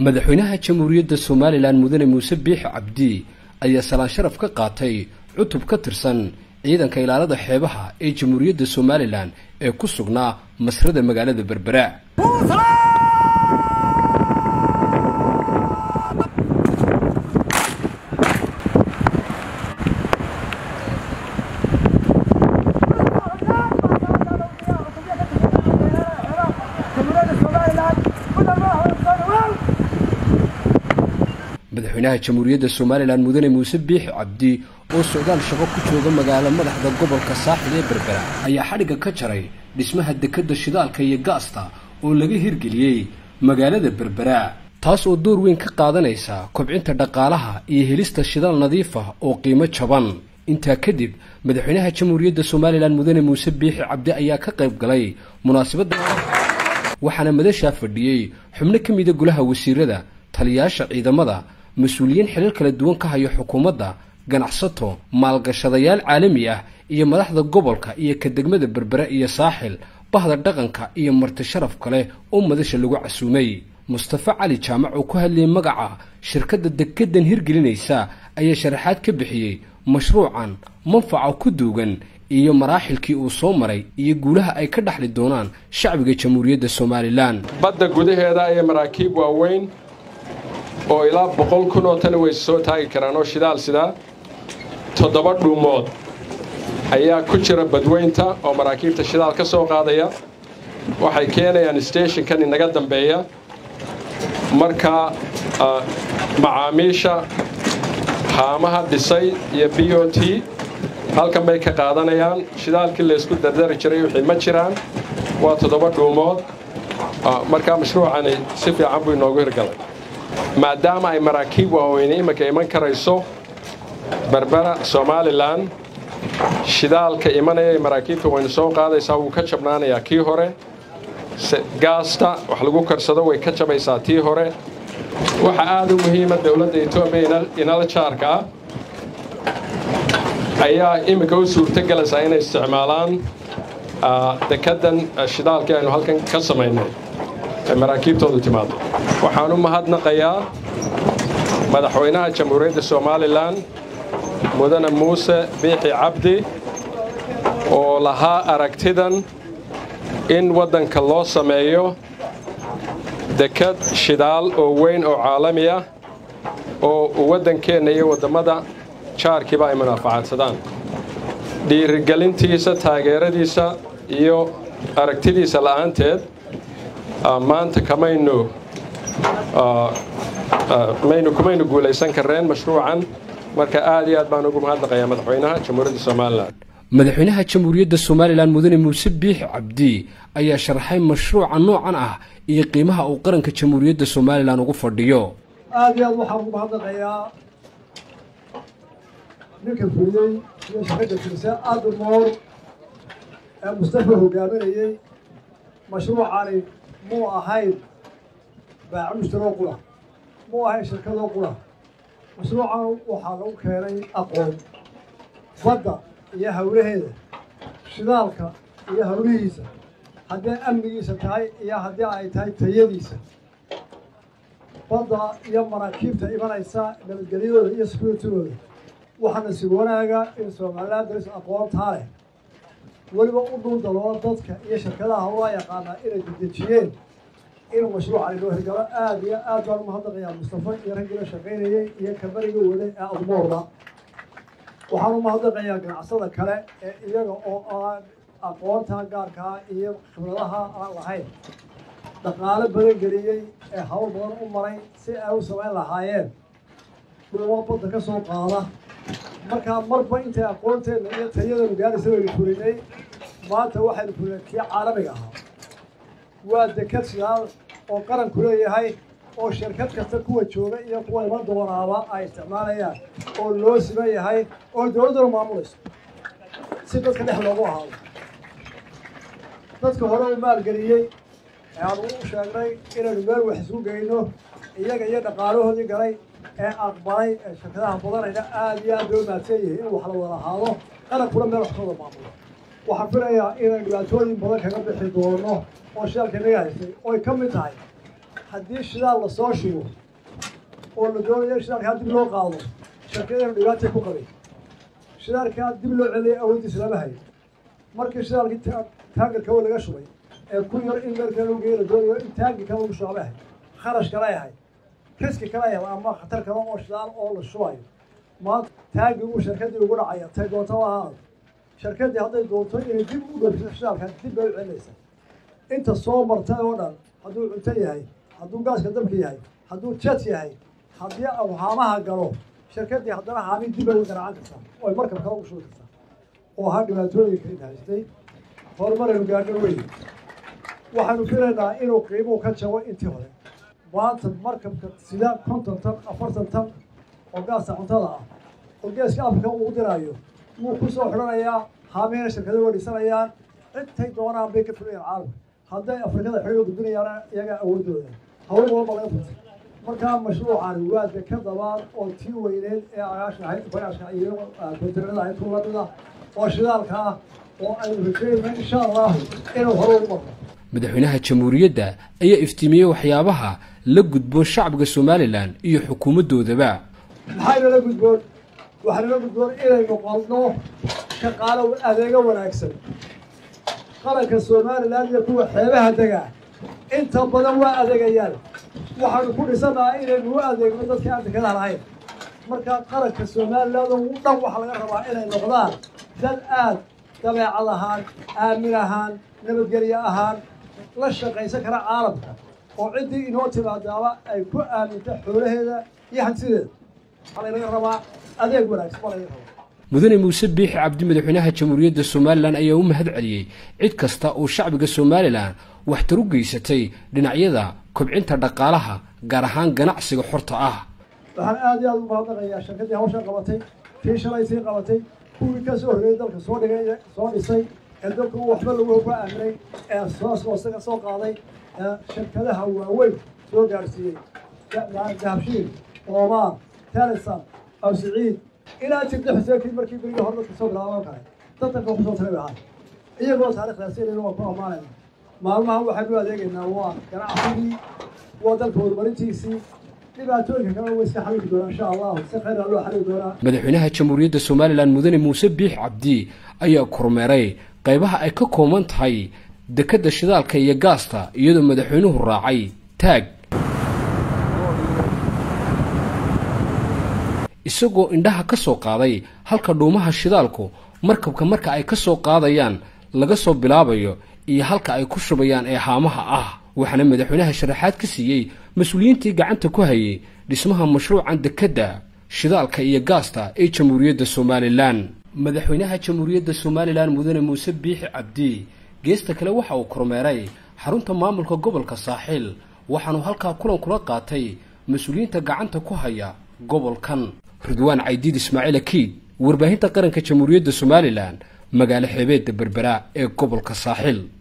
madaxweynaha jamhuuriyadda somalilan mudane muuse biixi cabdi ayaa salaan sharaf ka qaatay cutub ka tirsan ciidanka ilaalada xeebaha ee jamhuuriyadda somalilan ee ku sugnaa masrada magaalada berbera madaxweynaha jamhuuriyadda somalilan mudane muuse biixi cabdi oo socdaal shaqo ku jooga magaalo madaxda gobolka saaxil ee berbera ayaa xadhigga ka jaray dhismaha dekadda shidaalka iyo gaasta oo laga hirgeliyey magaalada berbera taas oo door weyn ka qaadanaysa kobcinta dhaqaalaha iyo helista shidaal nadiif ah oo qiimo jaban intaa kadib madaxweynaha jamhuuriyadda somalilan mudane muuse biixi cabdi ayaa ka qayb galay munaasabadda waxaana madashaa fadhiyey xubno ka mida golaha wasiirada taliyaasha ciidamada mas-uuliyiin xilal kala duwan ka haya xukuumadda ganacsato maalgashadayaal caalami ah iyo madaxda gobolka iyo ka degmada berbere iyo saaxil bahda dhaqanka iyo marti sharaf kale oo madasha lagu casuumay mustafa cali jaamac oo ku hadlayay magaca shirkadda dekedan hirgelinaysa ayaa sharaxaad ka bixiyey mashruucan manfaca ku duugan iyo maraaxilkii uu soo maray iyo guulaha ay ka dhaxli doonaan shacbiga jamhuuriyadda somalilan badda gudaheeda iyo maraakiib waaweyn oo ilaa boqol kun oo tani way soo taagi karaan oo shidaal sidaa toddoba dhuumood ayaa ku jira badweynta oo maraakiibta shidaal ka soo qaadaya waxay keenayaan steshinkan inaga dambeeya marka macaamiisha haamaha dhisay iyo b o t halkan bay ka qaadanayaan shidaalkii laysku dardari jiray wixii ma jiraan waa toddoba dhuumood markaa mashruucani si fiican buu inoogu hirgalay maadaama ay maraakiib waaweyne iminka iman karayso berbera somalilan shidaalka imanaya maraakiibta waynu soo qaadaysaa wuu ka jabnaanayaa kii hore gaasta wax lagu karsado way ka jabaysaa tii hore waxa aad u muhiima dowladda etoobiya inala jaarka ah ayaa iminka u suurtogelaysaa inay isticmaalaan dekeddan shidaalkii aynu halkan ka samaynay ay maraakiibtoodu timaado waxaan u mahadnaqayaa madaxweynaha jamhuuriyadda somalilan mudane muuse biixi cabdi oo lahaa aragtidan in waddanka loo sameeyo dekad shidaal oo weyn oo caalami ah oo waddankeenna iyo waddammada jaarkiiba ay munaafacadsadaan dhiirigelintiisa taageeradiisa iyo aragtidiisa la'aanteed maanta kamaynu maynu kumaynu guulaysan karreen mashruucan marka aad iyo aad baan ugu mahadnaqayaa madaxweynaha jamhuuriyadda somalilan madaxweynaha jamhuuriyadda somalilan mudane muuse biixi cabdi ayaa sharaxay mashruuca noocan ah iyo qiimaha uu qaranka jamhuuriyadda somalilan ugu fadhiyo aad iyo aad waxaan ugu mahadnaqayaa ninka fuliyey iyo shaqada fiise admoor ee mustafa hogaaminayey mashruucani muu ahayn baacamushtaroo qura muu ahayn shirkadoo qura mashruucan waxaa lagu keenay aqoon badda iyo hawlaheeda shidaalka iyo hawlihiisa haddii amnigiisa tahay iyo haddii ay tahay tayadiisa badda iyo maraakiibta imanaysa nabadgelyadooda iyo sekuritygooda waxaana si wanaaga in somalilan daris aqoontaa leh weliba u dhul daloola dadka iyo shirkadaha hawlaa yaqaanaa inay dedejiyeen inuu mashruucani loo hirgalo aada iyo aad baan umahadnaqayaa mustafa iyo raggiila shaqaynayey iyo kabariga waday ee admoorda waxaan umahadnaqayaa ganacsada kale ee iyaga oo aan aqoonta gaarkaa iyo khibradaha aan lahayn dhaqaalo badan geliyey ee hawl badan u maray si ay u samayn lahaayeen dhuuma badda ka soo qaada markaa marba intay aqoonteedna iyo tayadanu gaaraysa waynu fulinay maanta waxaynu fulinay kii caalamiga ahaa waa dekad shidaal oo qaranku leeyahay oo shirkad kasta kuwa jooga iyo kuwa iman doonaaba ay isticmaalayaan oo loo siman yahay oo dowladduna maamulayso si dadka dhex loogu ahaado dadka hore u maalgeliyey ee aanu u sheegnay inaynu meel wax isu geyno iyaga iyo dhaqaalahoodii galay ee aqbalay ee shirkadaha badanayna aada iyo aad bay u mahadsan yihiin in wax la wada ahaado qarankuna meel wax kawada maamulo waxaan filayaa inay dhibaatooyin badan kaga bixi doono oo shidaalka inaga haystay oy ka mid tahay haddii shidaal lasoo shubo oo la doonayo shidaalkaa dib loo qaado shirkadanu dhibaatay ku qabay shidaalkaa dib loo celiyay awooddiisa lama hayo markii shidaalkii taagarka laga shubay ee ku yar in meelka lagu geeyo la doonayo in taangi kale lagu shuba ma ahay kharash kale ahay riski kale ahay ama khatar kale oo shidaal oo la shubayo maanta taangi uu shirkadii ugu dhacaya tay doonta waa ahaado shirkadii hadday doonto inay dib u dhoofiso shidaalka dib bay u celinaysaa inta soo martay oo dhan hadduu cunto yahay hadduu gaaska dabka yahay hadduu jet yahay haddii uu haamaha galo shirkadii haddana haami dib bay u garaacan kartaa oo ay markab kale ugu shubi kartaa oo ahaa dhibaatooyinka in haystay horumaraynu gaadho weyn waxaanu filaynaa inuu qiimuhu ka jabo intii hore maanta markabka sida konton tan afartan tan oo gaasta cuntada ah oo geeska afrika uu diraayo wuu ku soo xidhanayaa haamihina shirkado way dhisanayaan intay doonaan bay ka fulayaan caalamka hadday afrikada xidhiga gudbinayaan iyagaa awoodooda hawl walba laga furtay markaa mashruucani waa deka dabaad oo tii weyneed ee agaasha ahayd bayaashka iyo kontinada ahayd ku lamida oo shidaalka ah oo aynu rajeynayna insha allahu inuu hore ugu marno madaxweynaha jamhuuriyadda ayaa iftiimiyey waxyaabaha la gudboon shacbiga somalilan iyo xukuumaddoodaba maxaynala gudboon waxaanala gudboon inaynu qodno shaqaalo adeego wanaagsan qaranka somalilan iyo kuwa xeebaha degaa inta badan waa adeegayaan waxaanu ku dhisanaha inaynu u adeegno dadka aan dekadaha lahayn markaa qaranka somalilan u dhan waxaa laga rabaa inay noqdaan dad aad dabeecad ahaan aamin ahaan nabadgelyo ahaan la shaqaysan kara caalamka oo ciddii inoo timaadaaba ay ku aaminta xoolaheeda iyo hantideeda waxaa laynaga rabaa adeeg wanaagsan baa laga rabaa mudane muuse biixi cabdi madaxweynaha jamhuuriyadda somalilan ayaa u mahad celiyey cid kasta oo shacbiga somalilan waxtar u geysatay dhinacyada kobcinta dhaqaalaha gaar ahaan ganacsiga xorta ah waxaan aad iyo aad ugu mahadnaqayaa shirkaddii hawshan qabatay kii shalay sii qabatay kuwii ka soo horreeyey dalka soo dhigay soo dhisay ee dalku waxba lagu ku aaminay ee soo hoose ka soo qaaday ee shirkadaha waaweyn soo gaarsiiyey dahabshiil oomaan talisan aw siciid ilaa jirta xuseenkii markii berigii hore dadka soo bilaaban kale dadka ku soo taray ahaa iyagoo taariikhdaasi inaynu waa ku ammaanayna maalmahan waxaynu adeegaynaa waa ganacsigii waa dalka horumarintiisii dhibaatooyinka kale way iska xaliili doonaa insha allahu si khayra loo xaliili doonaa madaxweynaha jamhuuriyadda somalilan mudane muuse biix cabdi ayaa kormeeray qaybaha ay ka kooban tahay dekedda shidaalka iyo gaasta iyadoo madaxweynuhu raacay taag isagoo indhaha ka soo qaaday halka dhuumaha shidaalku markabka marka ay ka soo qaadayaan laga soo bilaabayo iyo halka ay ku shubayaan ee haamaha ah waxaana madaxweynaha sharaxaad ka siiyey mas-uuliyiintii gacanta ku hayay dhismaha mashruucan dekedda shidaalka iyo gaasta ee jamhuuriyadda somalilan madaxweynaha jamhuuriyadda somalilan mudane muuse biixi cabdi geesta kale waxa uu kormeeray xarunta maamulka gobolka saaxiil waxaanu halkaa kulan kula qaatay mas-uuliyiinta gacanta ku haya gobolkan ridwaan caydiid ismaaciil akiid warbaahinta qaranka jamhuuriyadda somalilan magaalo xeebeedda berbera ee gobolka saaxiil